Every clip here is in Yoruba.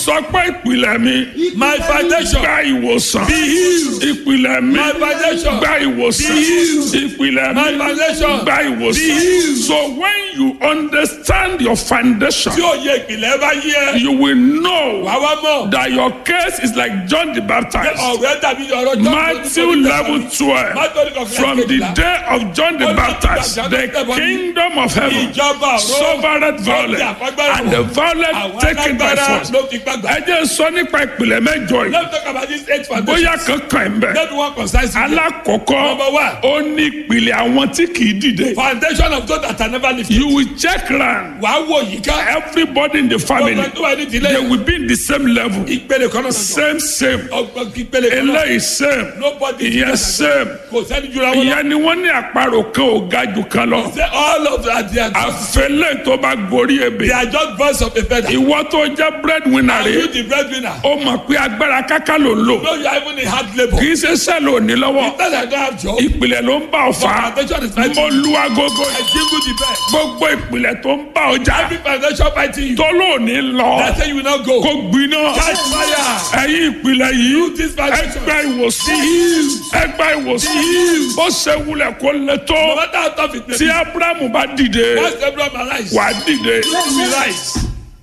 sọ pé ìpìlẹ̀ mi My foundation. gba ìwòsàn Be healed. ìpìlẹ̀ mi My foundation. gba ìwòsàn Be healed. ìpìlẹ̀ My mi foundation. gba Be ìwòsàn healed. so when you understand your foundation Tí òye ìpìlẹ̀ bá yí ẹ. you will know Wà wá mọ̀. that your case is like John the Baptist Ọ̀rẹ́ tàbí ọ̀rọ̀ John. Matthew level twelve from the day of John the Baptist the kingdom of heaven Ìjọba ọ̀rọ̀. suffered violence and the violence Àwọn taken by alágbára force. ló fi gbàgbà. ẹ jẹ́ sọ nípa ìpìlẹ̀ mẹ́jọ yìí Let's talk about this eight foundation. bóyá kankan ẹ̀ ń bẹ̀. Let me one concise. alákọ̀ọ́kọ́ Number one. ó ní ìpìlẹ̀ àwọn tí kì í dìde. Foundation of God that I never lifted. you will check round Wàá wò yìí ká. everybody in the family Ọgbẹ́ tó wà ní ìdílé. they will be in the same level Ìpele kan náà. same same Ọgbẹ́ ìpele kan náà. eléyìí same Nobody is ìyẹn better same Kò sẹ́ni jura wọn lọ. ìyẹn ni wọ́n ní àparò kan ò ga jù kan lọ Say all of that they are just àfẹlẹ́ tó bá gorí ebè they are just birds of a feather. ìwọ tó jẹ́ breadwinner Are you rẹ̀ the breadwinner? ó mọ̀ pé agbára káká ló ń lò No, you are even in hard labour. kì í ṣe sẹ́ẹ̀lì òní lọ́wọ́ Because I don't have job. ìpìlẹ̀ ló ń bá ọ fà á Foundation is fighting. mo lu agogo I jingle the bell. gbogbo ìpìlẹ̀ tó ń bá ọjà Every foundation fighting you. tó lóòní lọ They say you will not go. kó gbiná Catch fire. ẹ̀yin ìpìlẹ̀ yìí This foundation. ẹgbẹ́ ìwòsàn ẹgbẹ́ ìwòsàn bó ṣe wulẹ̀ kó lè tó No matter how tough it may tí be. abrahamu bá dìde Once Abraham arise. wà á dìde We rise.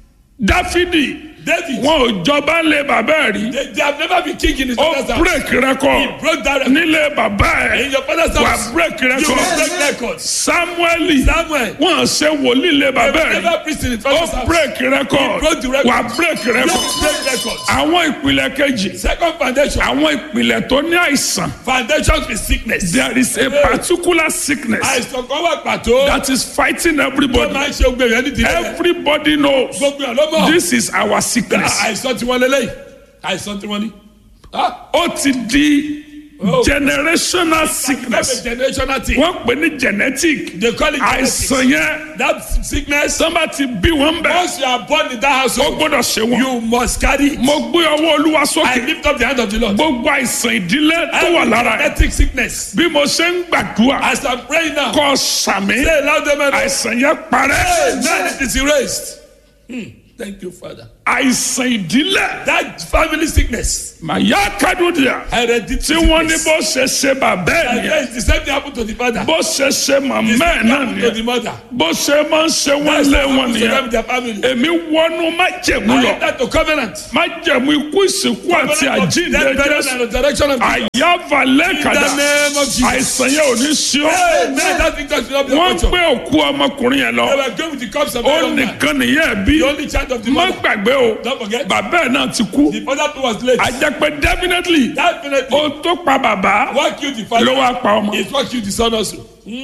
dáfídì David. wọn ò jọba lé bàbá ẹ̀ rí They, they have never been king in his ó father's house. break record Broke that record. nílé bàbá In ẹ̀ your father's wà house. break You will record break records. samueli Samuel. wọn ṣe wòlíì lé They bàbá will ẹ̀ rí never preach in his ó father's house. break record broke the record. wà break record Just break records. àwọn ìpìlẹ̀ kejì Second foundation. àwọn ìpìlẹ̀ tó ní àìsàn Foundations with sickness. there is a particular sickness Àìsàn kan wà pàtó. that is fighting Tó everybody máa ń ṣe gbèrè ẹni tí lẹ́yìn. everybody knows Gbogbo ẹ̀ ló mọ̀. this is our sickness Àìsàn tí wọ́n lélẹ́yìn. Àìsàn tí wọ́n ní. Ah, ó ti di Oh. generational That's sickness a generational thing. wọ́n pè ní genetic They call it genetics. àìsàn yẹn That sickness. sọ́nba ti bí wọ́n bẹ̀ Once you are born in that ó household, gbọ́dọ̀ ṣe wọ́n you must carry it. mo gbé ọwọ́ olúwa I sókè lift up the hand of the Lord. gbogbo àìsàn ìdílé tó wà Every lára ẹ̀ genetic sickness. bí mo ṣe ń gbàdúrà As I'm praying now, kọ́ sàmì say loud amen. àìsàn yẹn parẹ́ Amen. It is erased. Hmm. Thank you, Father. àìsàn ìdílé That family sickness, màyà kádùdìà hereditary tí wọ́n ní sickness. bó ṣe ṣe bàbá ẹ̀ And nìyẹn yes, the same thing happened to the father. bó ṣe ṣe màmá The ẹ̀ same thing náà happened to the nìyẹn mother. bó ṣe máa ń ṣe wọ́n That's lé what wọn happened to them nìyẹn with their family. èmi wọnú májẹ̀mú I lọ enter to covenant. májẹ̀mú ikú ìsìnkú àti Covenant of àjíǹde death, burial, jésù and resurrection of Jesus. àyàvalẹ̀ In kàdà the name of Jesus. àìsàn yẹn ò ní sí ọ Amen. That victory will not be wọ́n a culture. gbé òkú ọmọkùnrin yẹn lọ They were going with the cups of the ó young man. nìkan nìyẹn bí The only child of the má mother. gbàgbé o Don't forget. bàbá ẹ̀ náà ti kú The father too was late. àjẹpẹ́ definitely Definitely. ó tó pa bàbá What killed the ló father wá pa ọmọ is what killed the son also.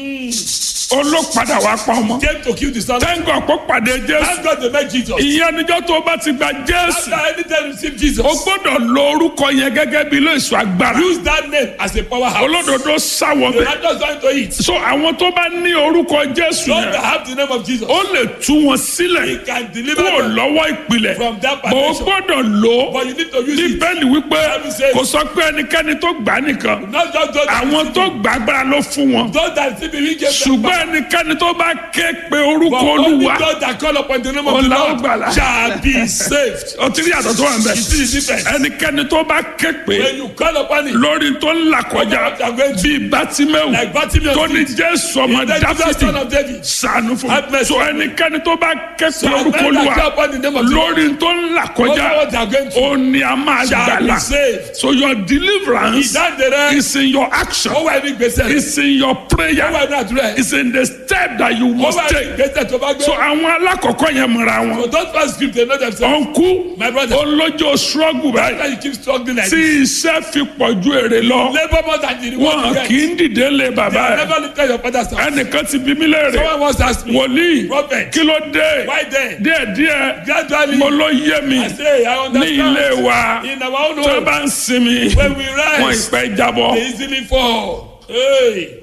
ó ló padà wá pa ọmọ Came to kill the son. tẹ́ńgọ̀ kó pàdé jésù Thank God they met Jesus. ìyẹn níjọ́ tó bá ti gba jésù After anytime receive Jesus, o gbọ́dọ̀ lo orúkọ yẹn gẹ́gẹ́ bí ilé ìṣọ́ agbára use that name as a powerhouse. olódodo sáwọ The bẹ́ẹ̀ righteous going to eat. so àwọn tó bá ní orúkọ jésù Those that yẹn have the name of Jesus, ó lè tú wọn He sílẹ̀ can deliver kúrò them lọ́wọ́ ìpìlẹ̀ from that bó o foundation. gbọ́dọ̀ lò ó But you need to use it. bíbélì wípé Bible says- kò sọ pé ẹnikẹ́ni tó gbà á nìkan Not just those that àwọn tó gbà agbára ló fún wọn those that see me, we give them ṣùgbọ́n ẹnikẹ́ni tó bá ké pe orúkọ But only olúwa those that call upon the name of the Ọlá Lord ògbàlà. shall be saved. ọtí rí àtọ̀ tó wà ń bẹ̀ You see the difference? ẹnikẹ́ni tó bá ké pe When you call upon it, lórí tó ń là kọjá What you are going through. bíi bátímẹ́wò like Bartimaeus tó ní did, jésù ọmọ the Jesus son dáfídì of David, sànù fún Have mi mercy. so ẹnikẹ́ni tó bá ké pe so orúkọ men that olúwa call upon the name of the Lord, lórí tó ń là over kọjá what they are going through, ó ní a máa shall be gbàlà saved. so your deliverance Ìdáǹdè rẹ, is in your action ó wà ní gbèsè rẹ, is in your ó prayer wà ní àdúrà rẹ, is in the step that you ó must wà ní take gbèsè tó bá gbé. so àwọn alákọ̀ọ́kọ́ yẹn mọ̀ra wọn So those first script, they know themselves. ọ̀nkú My brother, olójó struggle báyìí why you keep struggling like tí this? iṣẹ́ fi pọ̀ ju èrè lọ Labour more than the reward wọn you kì get. í dìde lé They bàbá have ẹ̀ never lifted your father's house. ẹnìkan ti bí mí léèrè Someone once asked me, wòlíì Prophet, kí ló dé why then? díẹ̀díẹ̀ Gradually, mo ló yé mi I say, I ní ilé understand. wa In our own tó home, bá ń sinmi when we wọn rise, ìpẹ́ jábọ́ they easily fall. Hey,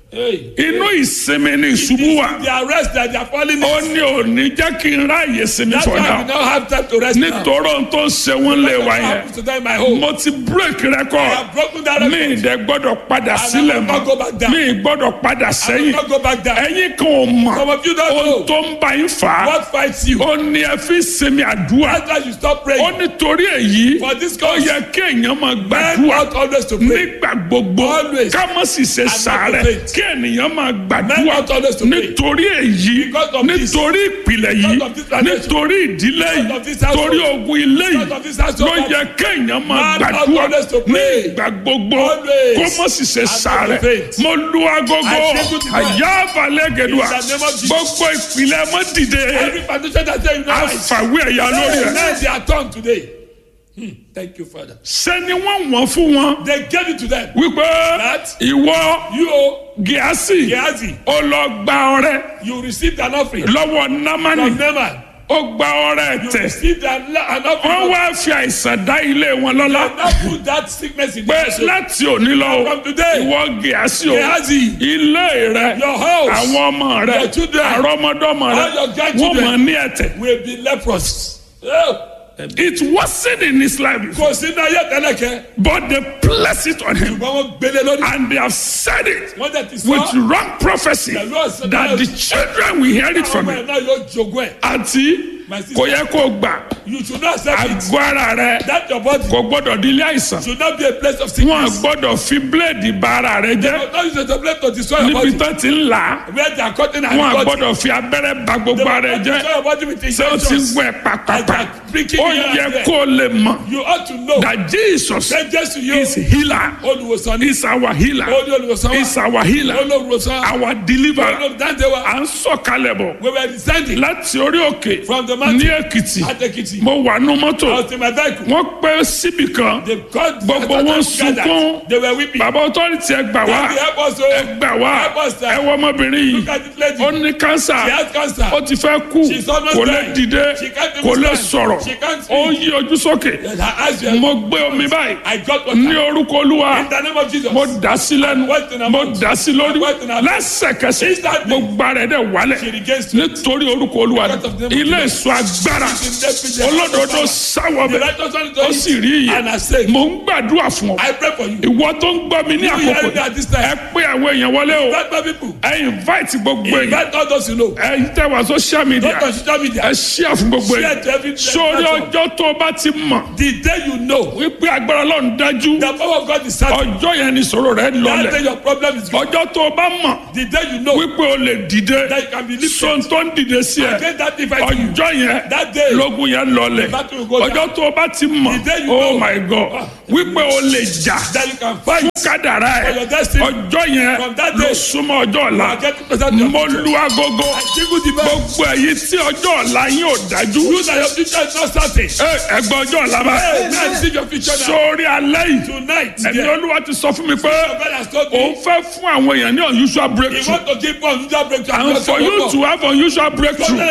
Hey. inú ìsinmi ni ìṣubú wà The arrest that they are falling ó in. ní òní jẹ́ kí n ráàyè sinmi That's for why we now now have time to rest now. nítorí ohun tó ń ṣe wọ́n lè wá What yẹn happens to them in my home? mo ti break I record have broken that mi record. ìdẹ gbọ́dọ̀ padà sílẹ̀ will not go back mọ́ down. mi gbọ́dọ̀ padà I will sẹ́yìn not go back down. ẹ̀yin kan ò mọ̀ Some of you don't ohun know tó ń bá yín fà á what fights you. ó ní ẹ fi sinmi àdúrà That's why you stop ó praying. nítorí èyí For this ó cause, yẹ kí èèyàn máa men gbàdúrà ought always to pray. nígbà gbogbo Always. ká má sì ṣe not sàárẹ̀ to faint. kí ènìyàn máa Men gbàdúrà ought always to pray. nítorí èyí Because of this. nítorí ìpìlẹ̀ yìí Because of this tradition. nítorí ìdílé Because yìí of this household. torí ogun ilé yìí Because of this household. ló yẹ kéèyàn máa Man ought gbàdúrà always to ní pray. ìgbà gbogbo Always. kó má sì ṣe not to sàárẹ̀ faint. mo lu agogo I say good night. àyà balẹ̀ gẹ̀dùà In the name of Jesus. gbogbo ìpìlẹ̀ mọ́ dìde Every foundation that say you know right. àfàwé ẹ̀yà lórí ẹ̀ Now they are turned today. Hmm. Thank you, Father. sẹ́ni wọ́n wọ́n fún wọn They gave it to them. wípé That ìwọ you, gíásì Gehazi, ó lọ gba ọrẹ you received an offering lọ́wọ́ námánì from Naaman. ó gba ọrẹ You tẹ̀ received an, an offering. wọ́n wá fi àìsàn dá ilé wọn lọ́lá Now put that sickness in the pé person. láti òní lọ From today, ìwọ gíásì o Gehazi, ilé rẹ your house àwọn ọmọ rẹ Your children, àrọmọdọ́mọ rẹ all your wọ́n grandchildren. mọ̀ ní ẹ̀tẹ̀ will be leprous. Oh. it wasn't in his life before, Kò sínú ayé tẹ́lẹ̀kẹ́. but they placed it on him Ṣùgbọ́n wọ́n gbélé lórí. and they have said it Wọ́n tẹ̀ ti with sọ. wrong prophecy The Lord said that the children will hear it Àwọn from ọmọ him ẹ̀ náà yóò jogún ẹ̀. àti My sister. kò yẹ kó gbà You should not accept it. àgọ́ ara rẹ That your body kò gbọ́dọ̀ di ilé àìsàn should not be a place of wọn sickness. gbọ́dọ̀ fi bíléèdì ba ara rẹ jẹ́ But not use it as a place to destroy your níbi body. tó ti ń là á Where they are cutting and wọn cutting. gbọ́dọ̀ fi abẹ́rẹ́ ba They gbogbo will ara rẹ not jẹ́ destroy your body with ṣé o ti ń injections. gbọ́ ẹ pàpàpà Like pricking ó here and yẹ there. kó o lè mọ̀ You ought to know that Jesus that Jesus you is healer olùwòsàn ní is our healer olú olùwòsàn is wa our healer olùwòsàn our deliverer olùdáǹdè wa. à ń sọ̀kalẹ̀ bọ̀ We were descending láti orí òkè from the ní mountain Èkìtì at Ekiti. mo wà nú mọ́tò I was in my vehicle. wọ́n pẹ́ síbì kan They got Gbogbo wọn sunkún. They were weeping. bàbá ọtọ́rìtì ẹ gbà wá Daddy, help us o. ẹ gbà wá Help us, sir. ẹ wọ ọmọbìnrin yìí Look at this lady. ó ní kánsà She has cancer. ó ti fẹ́ kú She's almost kò lè dying. dìde She can't even kò lè stand. sọ̀rọ̀ She can't speak. ó yí ojú sókè Her eyes were. mo gbé omi báyìí I got what ní orúkọ olúwa In the name of Jesus. mo dà sí lẹ́nu What in her mo mouth? dà sí lórí What in her- lẹ́sẹ̀kẹsẹ̀ Instantly. gbogbo ara ẹ̀ dẹ̀ wálẹ̀ She regains strength. nítorí orúkọ olúwa Because of the name of ilé Jesus. ìsọ agbára She's in death. olódodo sáwọ The bẹ righteous one is ó sì rí iye And I say, mo ń gbàdúrà fún ọ I pray for you. ìwọ tó ń gbọ́ mi ní You àkókò hearing me at this time. ẹ pé àwọn èèyàn wọlé o Invite my people. ẹ invite gbogbo èèyàn Invite all those you know. ẹ tẹ wá social media Not on social media. ẹ share fún gbogbo Share èèyàn to every sórí platform. ọjọ́ tó o bá ti mọ̀ The day you know wípé agbára ọlọ́run dájú the power of God is certain. ọjọ́ yẹn ni sọ̀rọ̀ rẹ That day lọlẹ̀ your problem is gone. ọjọ́ tó o bá mọ̀ The day you know wípé o lè dìde that you can be lifted. sọ̀n tó ń dìde sí ẹ Against that device you. ọjọ́ yẹn That day. lógun yẹn lọlẹ̀ The battle will go down. ọjọ́ tó o bá ti mọ̀ The day you oh know. my god wípé o lè jà That you can fight. kádàrá For ẹ your destiny. ọjọ́ yẹn From that ló day. súnmọ́ ọjọ́ ọ̀la I get to present your mo future. lu agogo I jingle the bell. gbogbo èyí tí ọjọ́ ọ̀la yín ò dájú You that your future is not certain. ẹ ẹgbẹ́ ọjọ́ ọ̀la bá Hey, man, see your future now. sórí alẹ́ yìí Tonight, ẹni yeah. olúwa ti sọ fún mi pé God has told òun me. fẹ́ fún àwọn èèyàn ní unusual He breakthrough want to give one unusual breakthrough. and for you to have unusual breakthrough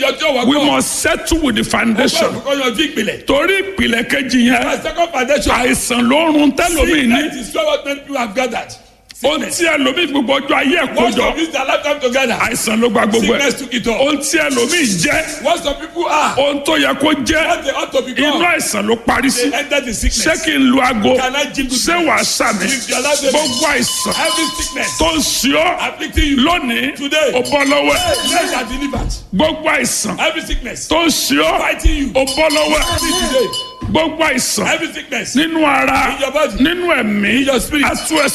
we must. must settle with the foundation Because your ìpìlẹ̀. torí ìpìlẹ̀ kejì yẹn My second foundation. àìsàn ló ń run tẹ́lómi ní Sickness is what many people have gathered. ohun tí ẹlòmíì gbogbo ọjọ́ ayé ẹ̀ Once kójọ of use their lifetime together. àìsàn ló gba gbogbo ẹ̀ Sickness took it all. ohun tí ẹlòmíì jẹ́ What some people are. ohun tó yẹ kó jẹ́ What they ought to inú become. àìsàn ló parí sí They enter the ṣé sickness. kí n lu aago Can I jingle ṣé wàá sàmì If you allow them- gbogbo àìsàn Every sickness tó ń ṣe ọ́ afflicting you. lónìí Today. ó bọ́ lọ́wọ́ ẹ̀ Men are delivered. gbogbo àìsàn Every sickness tó ń ṣe ọ́ fighting you. ó bọ́ lọ́wọ́ ẹ̀ Free today. gbogbo àìsàn Every sickness nínú ara In your body. nínú ẹ̀mí In your spirit. atú ẹ